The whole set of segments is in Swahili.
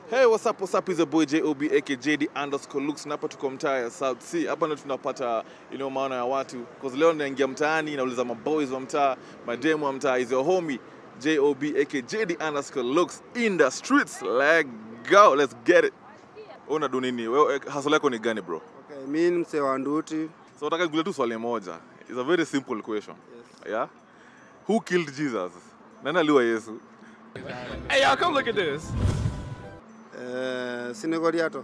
Hey, what's up, what's up? Is the boy JOB aka JD underscore looks na hapa tuko mtaa ya South Sea. Hapa ndo tunapata you know, maana ya watu cause leo naingia mtaani nauliza maboys wa mtaa, mademu wa mtaa, is your homie JOB aka JD underscore looks in the streets. Let's go, let's get it. Wewe unadu nini? Wewe hustle yako ni gani bro? Okay, mi ni msee wa Nduti. So nataka nikuulize tu swali moja. It's a very simple question. Yeah? Who killed Jesus? Nani aliua Yesu? Hey, y'all, come look at this. Eh, si ni Goliato.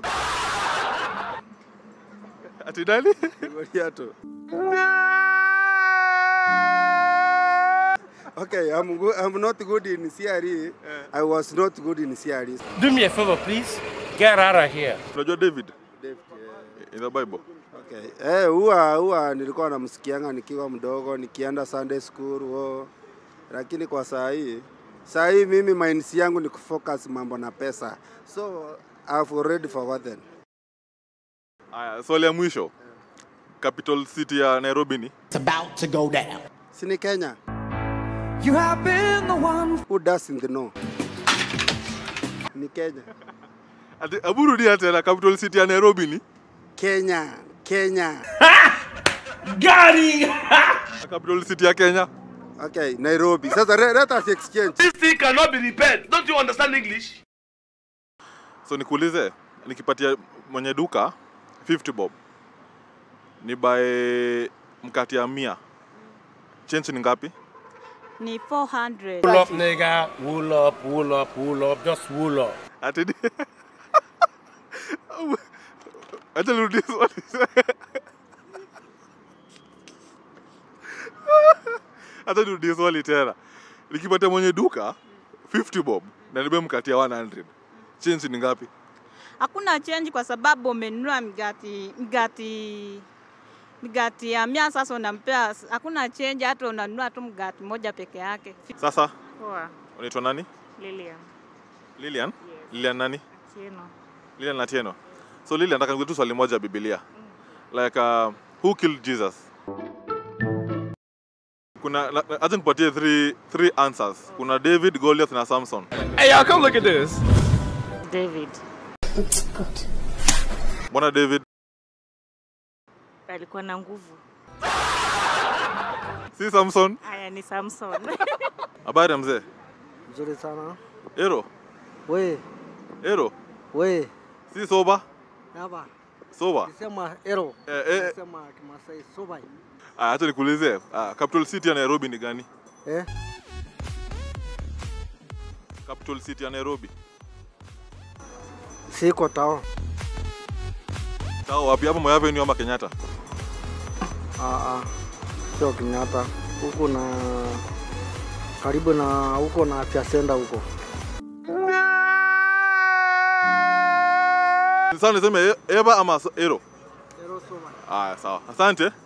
Ati nani? Goliato. Okay, I'm, go I'm not good in CRE. I was not good in CRE. Do me a favor, please. Get out of here. Unajua David Dave, in the Bible? Okay. Eh, huwa huwa nilikuwa namsikianga nikiwa mdogo nikienda Sunday school wo. Lakini kwa saa hii saa hii mimi minds yangu ni kufocus mambo na pesa. So I've already forgotten. Aya, swali ya mwisho. Capital city ya Nairobi ni? It's about to go down. Si ni Kenya? You have been the one. Who doesn't know? Ni Kenya. Ati hebu rudia tena capital city ya Nairobi ni? Kenya, Kenya. Got him! Capital city ya Kenya? Okay, Nairobi. Sasa let, let us exchange. This thing cannot be repaired. Don't you understand English? So nikuulize, nikipatia mwenye duka 50 bob. Ni by mkati ya mia. Change ni ngapi? ni 400. Wool up, nigga. Wool up, wool up, wool up. Just wool up. Ati ni... Acha nirudie swali. Acha nirudie swali tena. Nikipatia mwenye duka 50 bob na nibe mkatia 100. Change ni ngapi? Hakuna change kwa sababu umenunua migati migati migati ya mia, sasa unampea, hakuna change, hata unanunua tu mgati moja peke yake. Sasa Poa, unaitwa nani? Lilian. Lilian? Yes. Lilian nani? Chino. Lilian Atieno. So Lilian, nataka nikuulize tu swali moja ya Biblia. Like uh, who killed Jesus? Kuna la- la- acha nipatie three, three answers. Kuna David, Goliath na Samson. Hey, y'all, come look at this. David Mbona David? alikuwa na nguvu. Si Samson? Haya ni Samson. Habari ya mzee? Mzuri sana. Ero? We, Ero? we, Si soba? hapa Soba? kisema ero, Eh, eh, kisema Kimasai sobai. ah, acha nikuulize. Ah, capital city ya Nairobi ni gani? Eh, Capital city ya Nairobi. siko tao. Sawa, wapi hapo Moi Avenue ama Kenyatta? Ah, ah, sio Kenyatta. Huko na karibu na huko na afya center huko. Sasa niseme e- Eva ama so- Ero? Ero sobai. Aya, sawa. Asante.